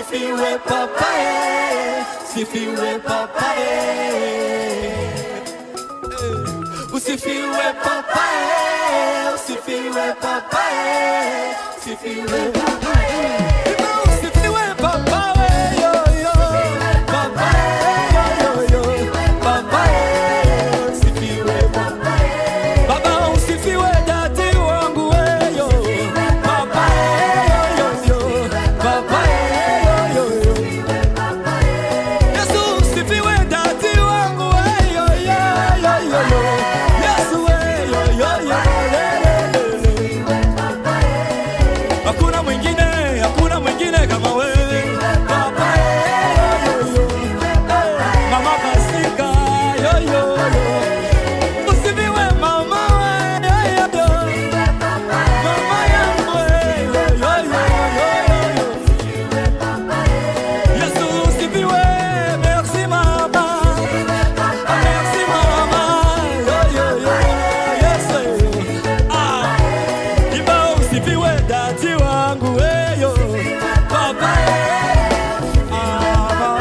Usifiwe papaye, usifiwe papaye. Usifiwe papaye, usifiwe papaye, usifiwe papaye. Usifiwe papaye, yo yo. Papaye, yo yo yo. Papaye, usifiwe papaye. Baba usifiwe dadi wangu weyo. Papaye, yo yo yo. Papaye, yo yo yo. Yesu usifiwe dadi wangu weyo yo yo yo yo. Yesu weyo yo yo le, le, le, le. Hakuna mwingine, hakuna mwingine kama wewe. Baba, yo, yo, yo. Eh, Mama Pasika, yo, yo, yo. Usifiwe mama, we, yo, yo, yo. Mama yangu, we, yo, yo, yo, yo, yo. Yesu usifiwe, merci mama. Merci mama, yo, yo, yo. Yesu, ah. Imba usifiwe dati wangu weyo Baba Ah, mama.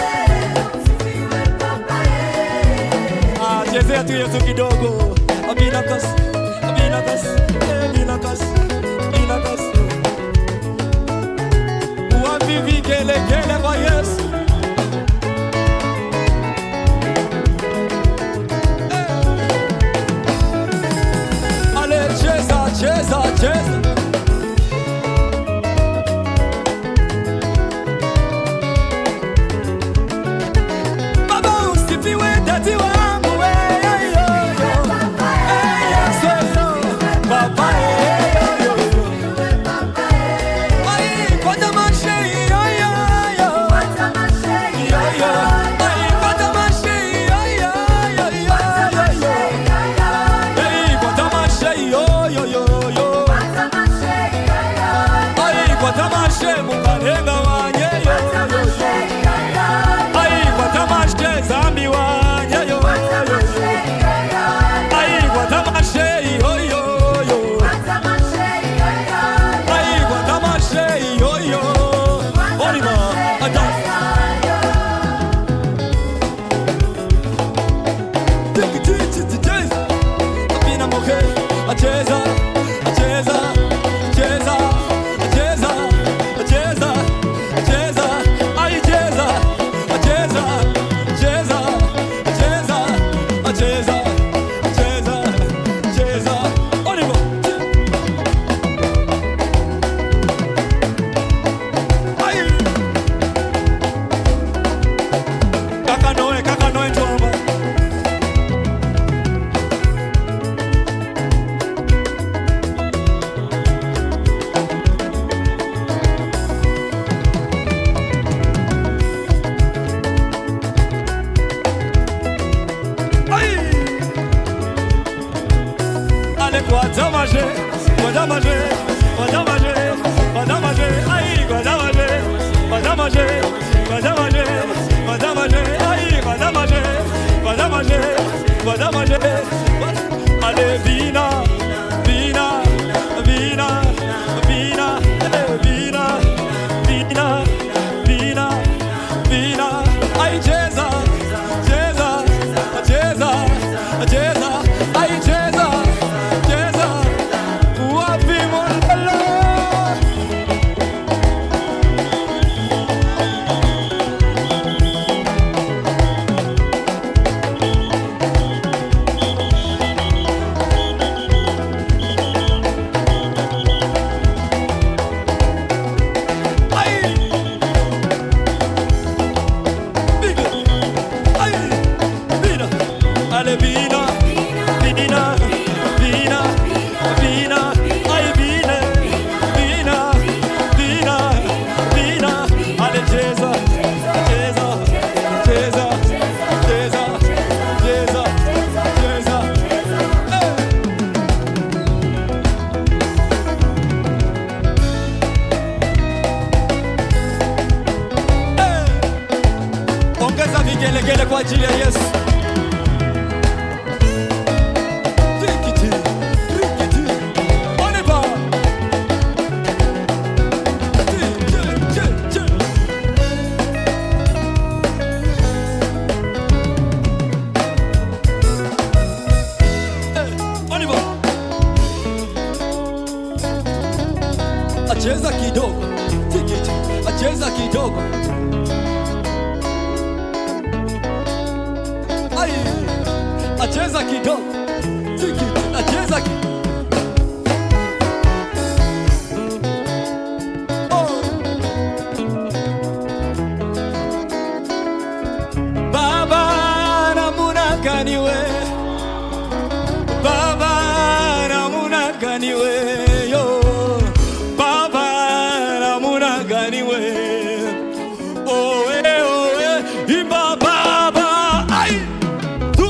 Ah, chezea tu Yesu kidogo Amina kas Amina kas Amina kas Amina kas Wapi vigelegele kwa Yesu Ale cheza cheza cheza Baba usifiwe dadi wangu we yo yo yo Eh, Yesu yo Baba yo yo yo Ai kwa tamasha yo yo yo Yo yo Ai kwa tamasha yo yo yo yo yo yo Ei kwa tamasha yo yo yo yo Ai kwa tamasha mungalenga wanye yo yo yo Ai kwa tamasha zambi wanye yo yo yo Ai kwa tamasha yo yo yo Ai kwa tamasha yo yo Olima atas Apina moke acheza acheza acheza acheza acheza acheza ai cheza acheza acheza acheza acheza acheza acheza Oliver ai kaka noe kaka noe njoma Aïe Allez, Guadamagé, Guadamagé, Guadamagé, Guadamagé, aïe, Guadamagé, Guadamagé, Guadamagé, Guadamagé, aïe, Guadamagé, Guadamagé, Guadamagé, allez, Vina, Vina, Vina, Vina, eh, Vina, Vina, Vina, Vina, aïe, Jesus, Jesus, Jesus, Jesus, aïe, Jesus, Jesus, wapi mondelo? Aïe! Biga! Aïe! Vina! Allez, Vina! Vina! Vina! Vina! Aïe, Vina! Vina! Vina! Vina! Allez, Jésus! Jésus! Jésus! Jésus! Jésus! Jésus! Eh! Eh! Ongeza vigelegele kwa ajili ya Yesu. Tikiti, tikiti. Oliver. Ti, ti, ti, ti. acheza kidogo. Ai, acheza kidogo. Tiki, acheza kidogo. Oh. Baba namuna gani we Baba namuna gani we yo Baba namuna gani we Owe owe imba baba ai tu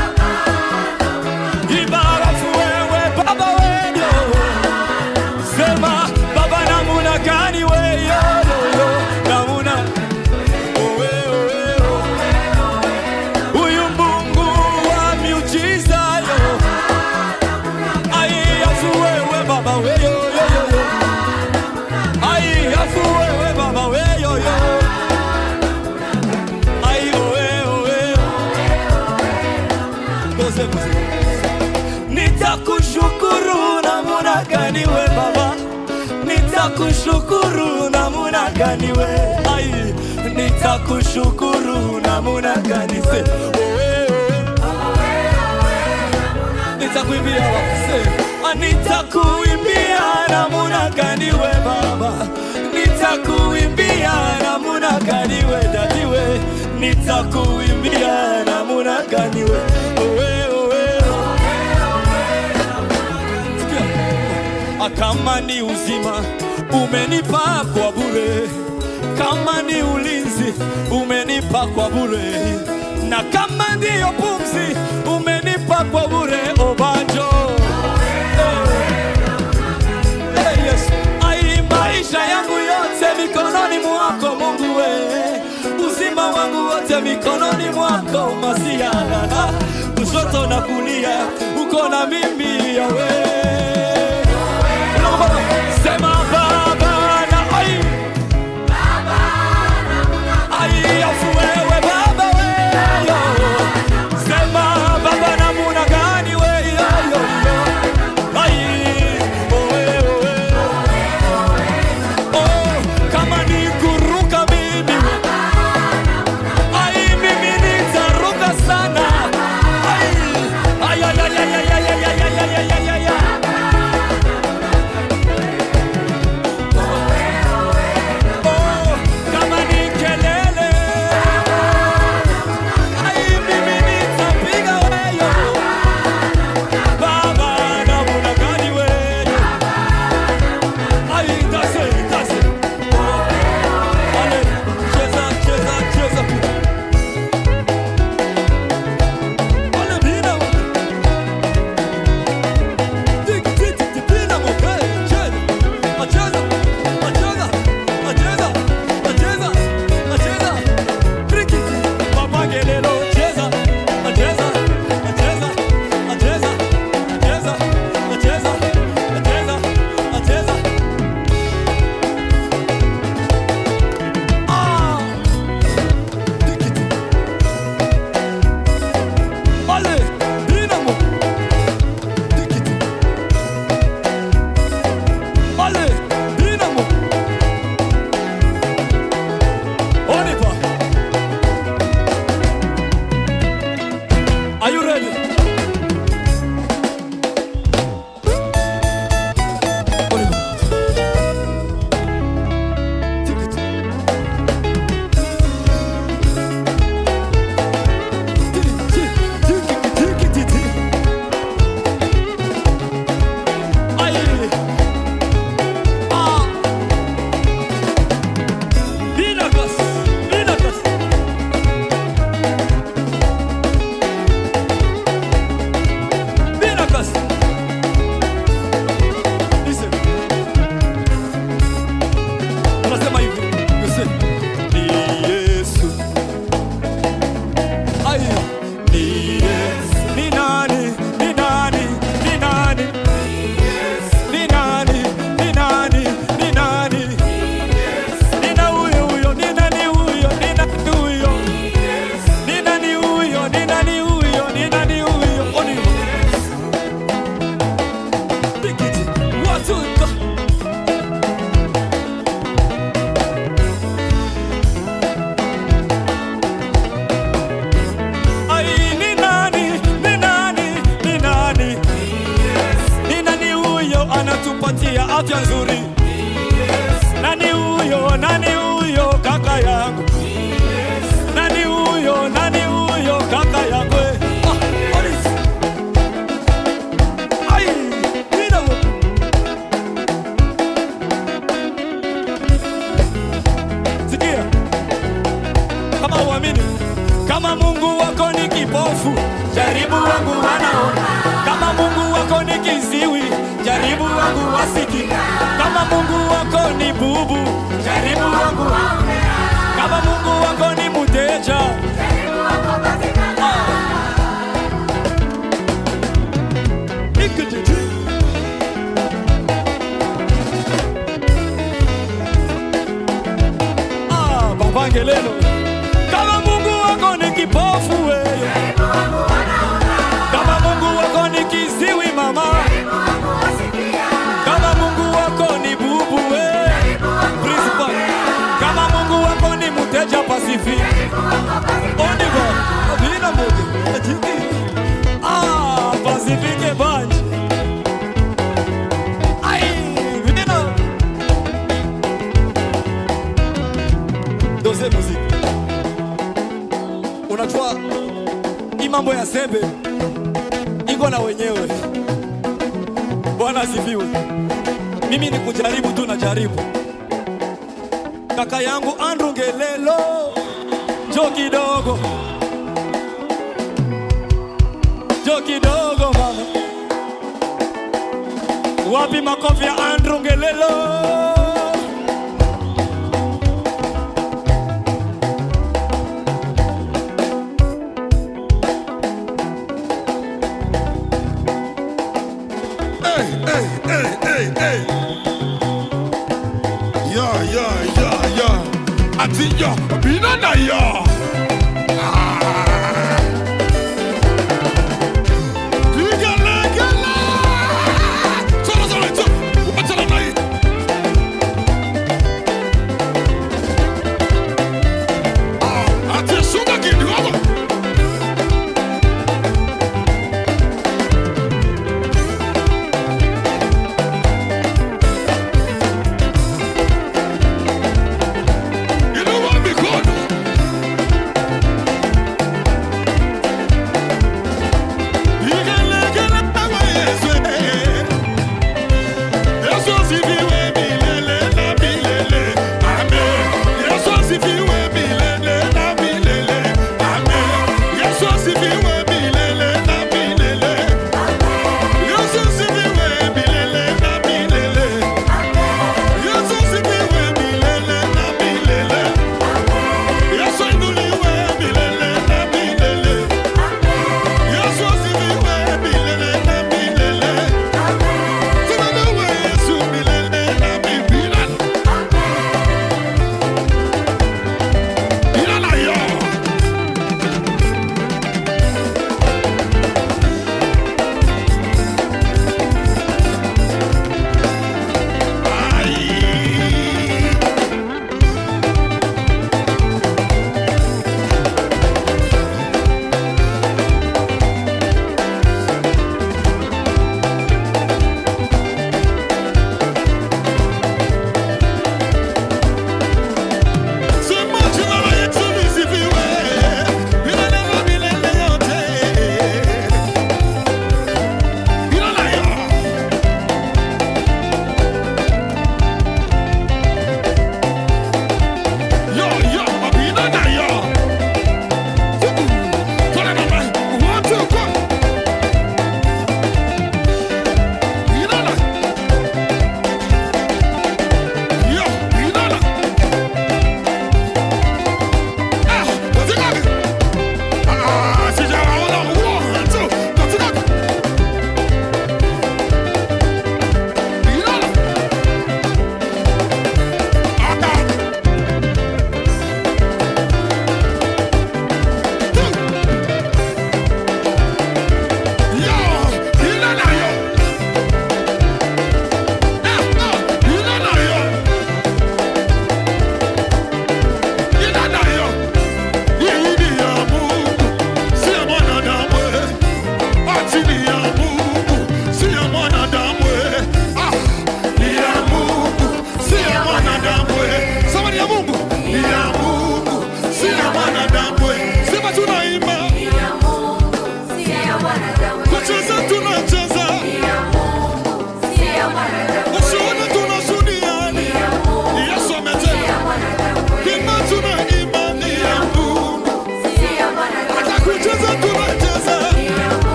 Imba rafu wewe baba we yo Sema baba namuna gani we yo yo yo namuna Owe owe owe Huyu Mungu wa miujiza yo Ai afu wewe baba we yo yo yo yo Ai afu wewe baba we yo yo Ai owe owe Goze goze Nitakushukuru namuna gani we baba Nitakushukuru namuna gani we Ai Nitakushukuru namuna gani se owe owe nitakuimbia wakase nitakuimbia namuna gani we baba nitakuimbia namuna gani we dadiwe nitakuimbia namuna gani we owe owe Sikia. kama ni uzima umenipa kwa bure kama ni ulinzi umenipa kwa bure na kama ndiyo pumzi umenipa kwa bure obanjo Hey, yes. Ai, maisha yangu yote mikononi mwako Mungu we, uzima wangu wote mikononi mwako Masia, kushoto na kulia uko na mimi yawe Sema baba na ai Ai, afu wewe baba wewe Sema baba namuna gani wewe yo yo yo Ai, owe owe Oh, kama ni kuruka mimi Ai, mimi nitaruka sana Ai, ai, ai, ai, ai, ai, ai, ai, ai, ai, ai, ai, ai, ai. Kama Mungu wako ni kipofu, jaribu wangu wanaona. Kama Mungu wako ni kiziwi, jaribu wangu wasiki. Kama Mungu wako ni bubu, jaribu wangu. Kama Mungu wako ni muteja, Ikititi. Ah, Baba Ngelelo. Kama Mungu wako ni kipofu wewe. Kama Mungu wako ni kiziwi mama. Kama Mungu wako ni bubu wewe. Principal. Kama Mungu wako ni muteja pasifi. Onigo. Vina moja. Ajiki. Ah, Pacifique Bunch. Ai, vina. Doze muziki. Unajua hii mambo ya sembe iko na wenyewe. Bwana asifiwe. Mimi ni kujaribu tu, najaribu. Kaka yangu Andrew Ngelelo, jo kidogo, jo kidogo mama. Wapi makofi ya Andrew Ngelelo? Hey, hey, hey, hey, hey. Yeah, yeah, yeah, yeah. Ati ya, bina na ya.